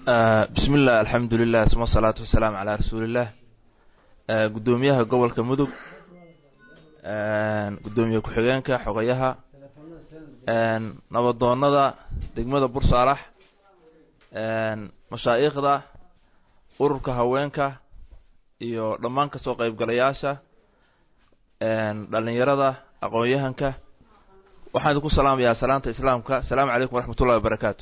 bismi illah alxamdu lilah suma asalaatu wasalaamu calaa rasuuliillah guddoomiyaha gobolka mudug guddoomiye ku-xigeenka xogayaha nabadoonada degmada bursaalax mashaa'ikhda ururka haweenka iyo dhammaan kasoo qeybgalayaasha dhalinyarada aqoon-yahanka waxaan idinku salaamayaa salaanta islaamka asalaamu calaykum waraxmat ullahi wabarakaatu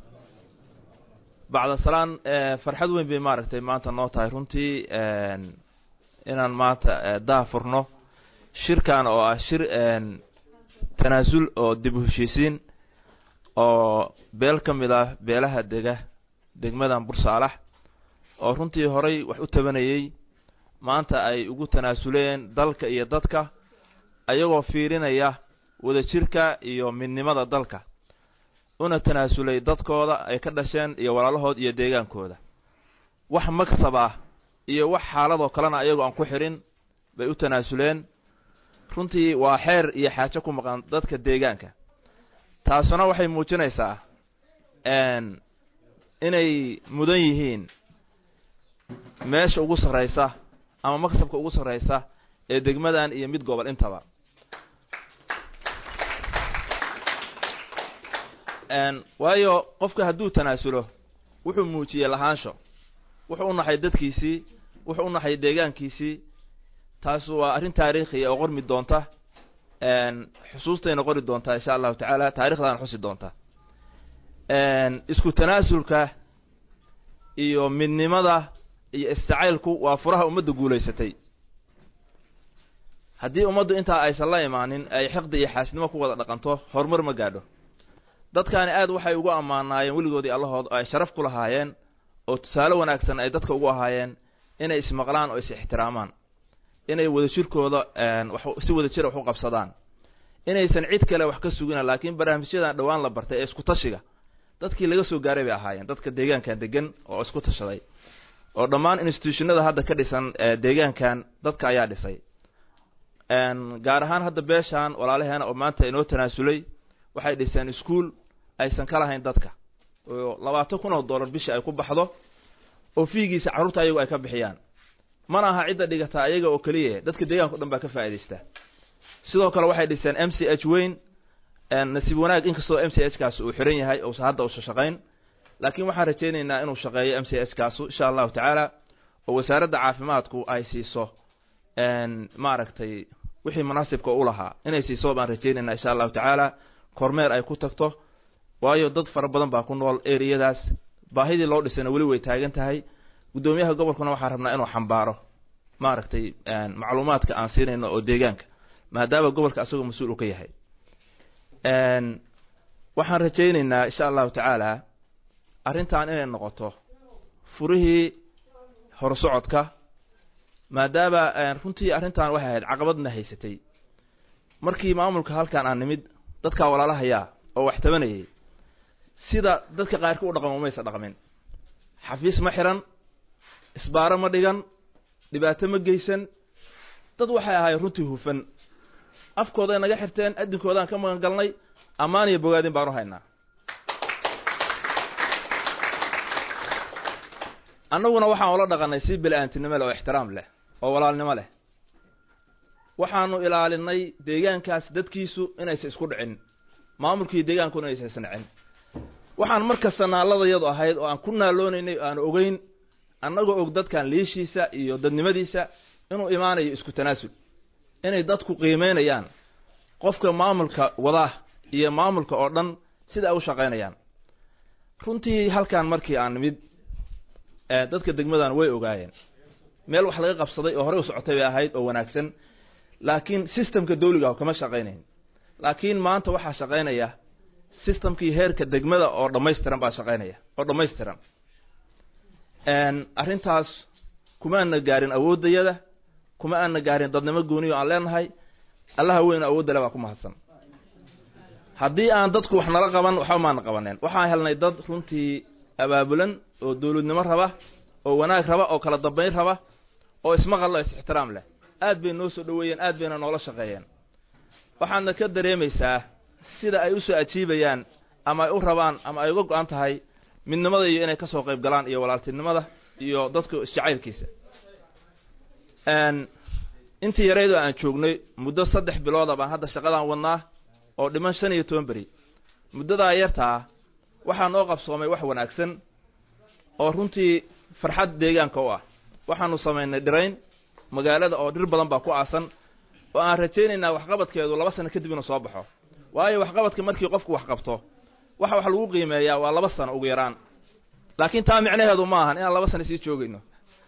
bacda salaan farxad weyn bay maaragtay maanta noo tahay runtii inaan maanta daha furno shirkan oo ah shir tanaasul oo dib u heshiisiin oo beel ka mid ah beelaha dega degmadan bursaalax oo runtii horay wax u tabanayey maanta ay ugu tanaasuleen dalka iyo dadka ayagoo fiirinaya wadajirka iyo midnimada dalka una tanaasulay dadkooda ay ka dhasheen iyo walaalahood iyo deegaankooda wax maksab ah iyo wax xaaladoo kalena ayagoo aan ku xirin bay u tanaasuleen runtii waa xeer iyo xaajo ku maqan dadka deegaanka taasuna waxay muujinaysaa inay mudan yihiin meesha ugu sarraysa ama maksabka ugu sarraysa ee degmadan iyo mid gobol intaba waayo qofka hadduu tanaasulo wuxuu muujiyey lahaansho wuxuu u naxay dadkiisii wuxuu u naxay deegaankiisii taas waa arrin taariikhiya oo qormi doonta xusuustayna qori doontaa insha allahu tacaala taarikhdaana xusi doonta isku tanaasulka iyo midnimada iyo istacaylku waa furaha ummadda guulaysatay haddii ummaddu intaa aysan la imaanin ay xiqdi iyo xaasnimo ku wada dhaqanto horumar ma gaadho dadkaani aad waxay ugu ammaanaayeen weligoodii allahood oo ay sharaf ku lahaayeen oo tusaale wanaagsan ay dadka ugu ahaayeen inay ismaqlaan oo is ixtiraamaan inay wadajirkooda si wadajira wax u qabsadaan inaysan cid kale wax ka sugina laakiin barnaamijyadan dhowaan la bartay ee isku tashiga dadkii laga soo gaaray bay ahaayeen dadka deegaankan degan oo isku tashaday oo dhammaan institutionada hadda ka dhisan deegaankan dadka ayaa dhisay gaar ahaan hadda beeshaan walaalaheena oo maanta inoo tanaasulay waxay dhiseen ischool aysan ka lahayn dadka oo labaatan kun oo dollar bishii ay ku baxdo oo fiigiisa carruurta ayagu ay ka bixiyaan mana aha cidda dhigata ayaga oo keliya dadka deegaanka o dhan baa ka faa'iidaysta sidoo kale waxay dhiseen m c h weyn nasiib wanaag inkastoo m c h kaas uu xiran yahay ousa hadda usa shaqayn laakiin waxaan rajaynaynaa inuu shaqeeyo m c h kaasu insha allahu tacaala oo wasaaradda caafimaadku ay siiso maaragtay wixii munaasibka u lahaa inay siiso baan rajaynaynaa insha allahu tacaala kormeer ay ku tagto waayo dad fara badan baa ku nool ereyadaas baahidii loo dhisayna weli way taagan tahay guddoomiyaha gobolkuna waxaan rabnaa inuu xambaaro maaragtay macluumaadka aan siinayno oo deegaanka maadaama gobolka asagoo mas-uul uu ka yahay waxaan rajaynaynaa insha allahu tacaala arrintan inay noqoto furihii horsocodka maadaama runtii arrintan waxay ahayd caqabadna haysatay markii maamulka halkan aan nimid dadkaa walaalahayaa oo wax tabanayay sida dadka qaarka u dhaqamo maysa dhaqmin xafiis ma xiran isbaaro ma dhigan dhibaato ma geysan dad waxay ahaayeen runtii hufan afkooday naga xirteen adinkoodaan ka magan galnay ammaan iyo bogaadin baanu haynaa annaguna waxaan ula dhaqanay si beli-aantinimo leh oo ixtiraam leh oo walaalnimo leh waxaanu ilaalinay deegaankaas dadkiisu inaysa isku dhicin maamulkii deegaankuna inaysa isnacin waxaan mar kasta naaladayadu ahayd oo aan ku naaloonaynay aan ogeyn annagoo og dadkan liishiisa iyo dadnimadiisa inuu imaanayo isku tanaasul inay dadku qiimeynayaan qofka maamulka wadaa iyo maamulka oo dhan sida ay u shaqaynayaan runtii halkan markii aan nimid dadka degmadan way ogaayeen meel wax laga qabsaday oo horey u socotay bay ahayd oo wanaagsan laakiin systemka dawliga kama shaqaynayn laakiin maanta waxaa shaqaynaya systemkii heerka degmada oo dhammaystiran baa shaqaynaya oo dhammaystiran arrintaas kuma aana gaarin awooddayada kuma aana gaarin dadnimo gooniyo aan leenahay allaha weyn awooddale baa ku mahadsan haddii aan dadku wax nala qaban waxba maana qabaneen waxaan helnay dad runtii abaabulan oo dawladnimo raba oo wanaag raba oo kala dambayn raba oo ismaqal oo is-ixtiraam leh aad bay noo soo dhoweeyeen aad bayna noola shaqeeyeen waxaadna ka dareemaysaa sida ay usoo ajiibayaan ama ay u rabaan ama ay uga go-an tahay midnimada iyo inay kasoo qayb galaan iyo walaaltinimada iyo dadka isjacaylkiisa intii yareydoo aan joognay muddo saddex bilooda baan hadda shaqadaan wadnaa oo dhiman shan iyo toban beri muddadaa yartaa waxaa noo qabsoomay wax wanaagsan oo runtii farxad deegaanka u ah waxaanu samaynay dhirayn magaalada oo dhir badan baa ku aasan oo aan rajaynaynaa waxqabadkeedu laba sano kadib inuu soo baxo waayo waxqabadka markii qofku wax qabto waxa wax lagu qiimeeyaa waa laba sano ugu yaraan laakiin taa micnaheedu ma ahan inaan laba sano sii joogayno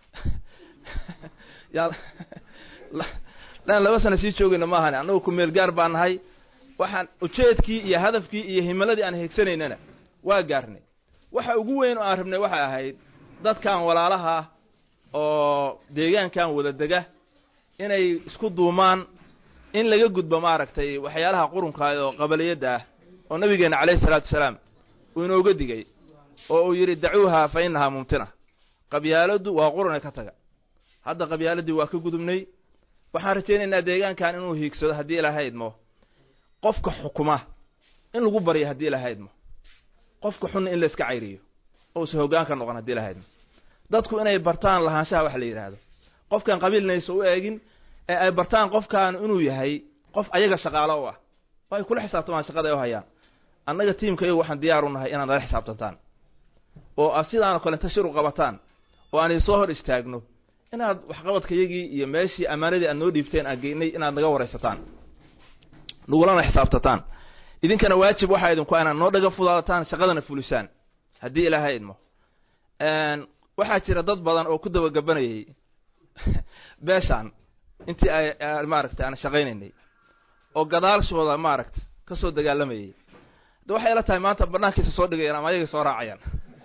inaan laba sano sii joogayno ma ahan annagu ku meel gaar baa nahay waxaan ujeedkii iyo hadafkii iyo himiladii aan higsanaynana waa gaarnay waxa ugu weyn oo aan rabnay waxay ahayd dadkan walaalaha oo deegaankan wada dega inay isku duumaan in laga gudbo maaragtay waxyaalaha qurunka oo qabaliyadda ah oo nabigeena calayhi salaatu wasalaam uu inooga digay oo uu yidhi dacuuha fa innahaa mumtina qabyaaladdu waa qurune ka taga hadda qabyaaladii waa ka gudubnay waxaan rajaynaynaa deegaankan inuu hiigsado haddii ilaaha idmo qofka xukuma in lagu baryo haddii ilaaha idmo qofka xunna in la iska cayriyo oo usa hoggaan ka noqon haddii ilaaha idmo dadku inay bartaan lahaanshaha wax la yidhaahdo qofkan qabiilnaysa u eegin ee ay bartaan qofkan inuu yahay qof ayaga shaqaalo u ah oo ay kula xisaabtamaan shaqada ay u hayaan annaga tiimka iyagu waxaan diyaar u nahay inaad nala xisaabtantaan oo aad sidaanoo kale inta shir u qabataan oo aan soo hor istaagno inaad waxqabadkayagii iyo meeshii ammaanadii aad noo dhiibteen aan geynay inaad naga waraysataan nagulana xisaabtataan idinkana waajib waxaa idinku inaad noo dhaga fudaadataan shaqadana fulisaan haddii ilaahay idmo waxaa jira dad badan oo ku dabagabanayay beeshaan intii ay maaragtay aan shaqaynaynay oo gadaalshooda maaragta ka soo dagaalamayay de waxay ila tahay maanta banaankiisa soo dhigayaan ama ayagay soo raacayaan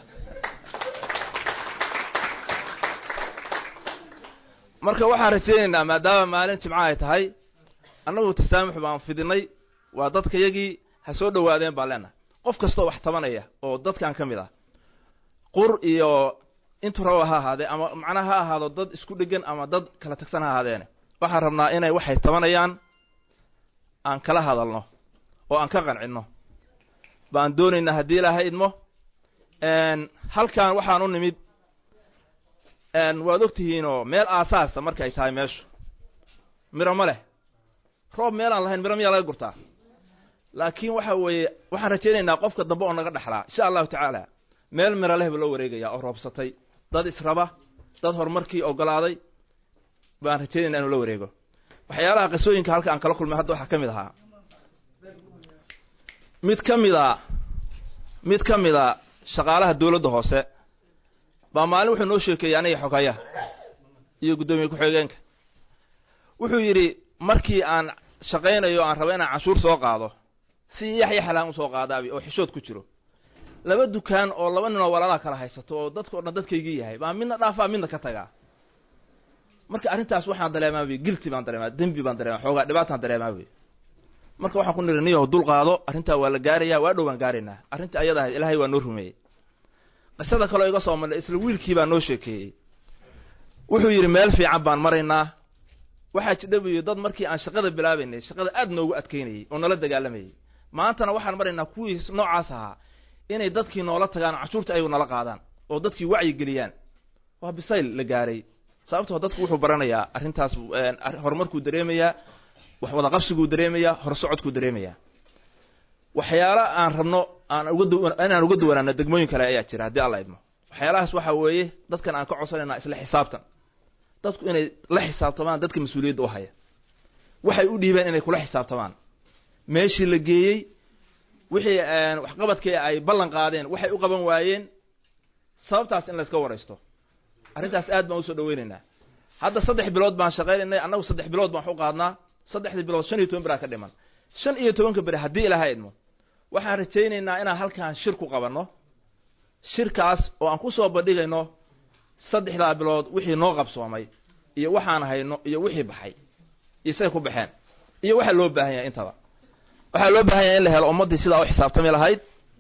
marka waxaan rajaynaynaa maadaama maalin jimco ay tahay annagu tasaamux baan fidinay waa dadkayagii ha soo dhowaadeen baan leenahay qof kastoo wax tabanaya oo dadkan ka mid ah qur iyo intuu raba ha ahaadee ama macnaha ha ahaado dad isku dhegan ama dad kala tagsan ha ahaadeene waxaan rabnaa inay waxay tabanayaan aan kala hadalno oo aan ka qancinno baan doonaynaa haddii ilaahay idmo halkan waxaan u nimid waad og tihiinoo meel aasaasa markay tahay meeshu miro ma leh roob meelaan lahayn miro miyaa laga gurtaa laakiin waxa weeye waxaan rajaynaynaa qofka dambe oo naga dhexlaa insha allahu tacaala meel miro leh ba loo wareegaya oo roobsatay dad israba dad horumarkii ogolaaday baan rajaynayna inuu la wareego waxyaalaha qisooyinka halka aan kala kulmay hadda waxaa ka mid ahaa mid ka mid a mid ka mid a shaqaalaha dawladda hoose baa maalin wuxuu noo sheekeeyey aniga xogayaha iyo guddoomiye ku-xigeenka wuxuu yidhi markii aan shaqaynayo aan rabo inaan canshuur soo qaado si yaxyaxlaan usoo qaadaabi oo xishood ku jiro laba dukaan oo laba nin oo walaalaha kala haysato oo dadka o dhan dadkaygii yahay baa midna dhaafaa midna ka tagaa marka arrintaas waxaan dareemaa wy gilti baan dareemaa dembi baan dareemaa xoogaa dhibaataan dareemaa wey marka waxaan ku niri niyo dul qaado arrintaa waa la gaarayaa waa dhow baan gaaraynaa arrinta ayada ahayd ilaahay waa noo rumeeyey qisada kaleo iga soo marnay isla wiilkii baa noo sheekeeyey wuxuu yidhi meel fiican baan maraynaa waxaa jidha buu yidhi dad markii aan shaqada bilaabaynay shaqada aad noogu adkaynayey oo nala dagaalamayey maantana waxaan maraynaa kuwii noocaas ahaa inay dadkii noola tagaan cashuurta ayagu nala qaadaan oo dadkii wacyi geliyaan waa bisayl la gaaray sababtoo dadku wuxuu baranayaa arrintaas horumarkuu dareemayaa wax wada qabsiguu dareemayaa horsocodkuu dareemayaa waxyaala aan rabno aan uga inaan uga duwanaano degmooyin kale ayaa jira haddii alla idmo waxyaalahaas waxaa weeye dadkan aan ka codsanaynaa isla xisaabtan dadku inay la xisaabtamaan dadka mas-uuliyadda u haya waxay u dhiibeen inay kula xisaabtamaan meeshii la geeyey wixii waxqabadkii ay ballan qaadeen waxay u qaban waayeen sababtaas in layska waraysto arrintaas aad baan usoo dhaweynaynaa hadda saddex bilood baan shaqaynaynay annagu saddex bilood baan wax u qaadnaa saddexdii bilood shan iyo toban beraa ka dhiman shan iyo tobanka beri haddii ilaha idmo waxaan rajaynaynaa inaan halkaan shir ku qabanno shirkaas oo aan kusoo bandhigayno saddexdaa bilood wixii noo qabsoomay iyo waxaan hayno iyo wixii baxay iyo say ku baxeen iyo waxaa loo baahan yahay intaba waxaa loo baahan yahay in la helo ummaddii sidaa u xisaabtami lahayd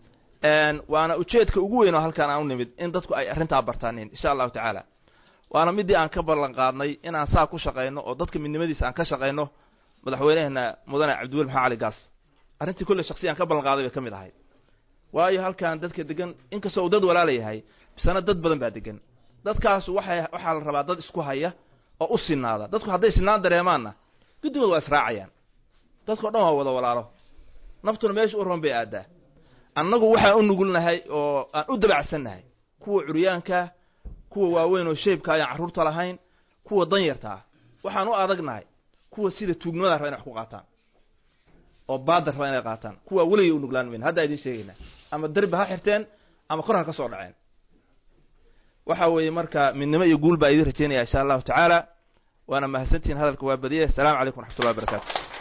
waana ujeedka ugu weyn oo halkaan aan u nimid in dadku ay arrintaa bartaanin insha allahu tacaala waana midii aan ka ballan qaadnay inaan saa ku shaqayno oo dadka midnimadiisa aan ka shaqayno madaxweyneheena mudane cabdiweli maxamed cali gaas arrintii kulle shaksiyan ka ballan qaaday bay ka mid ahayd waayo halkan dadka degan inkastoo uu dad walaala yahay bisana dad badan baa degan dadkaas waxay waxaa la rabaa dad isku haya oo u sinaada dadku hadday sinaan dareemaanna guddigood waa israacayaan dadkao dhan waa wada walaalo naftuna meesha u roon bay aadaa annagu waxaan u nugulnahay oo aan u dabacsannahay kuwa curyaanka kuwa waaweyn oo sheebka ayaan carruurta lahayn kuwa danyarta ah waxaan u adagnahay kuwa sida tuugnimada raba inay wax ku qaataan oo baadar raba inay qaataan kuwa weligay u nuglaan mayna hadda idiin sheegaynaa ama derbi ha xirteen ama kor ha ka soo dhaceen waxa weeye marka midnimo iyo guul baa idiin rajaynaya insha allahu tacaala waana mahadsantihiin hadalka waa badiyay assalaamu calaykum waraxmatullahi wabarakatu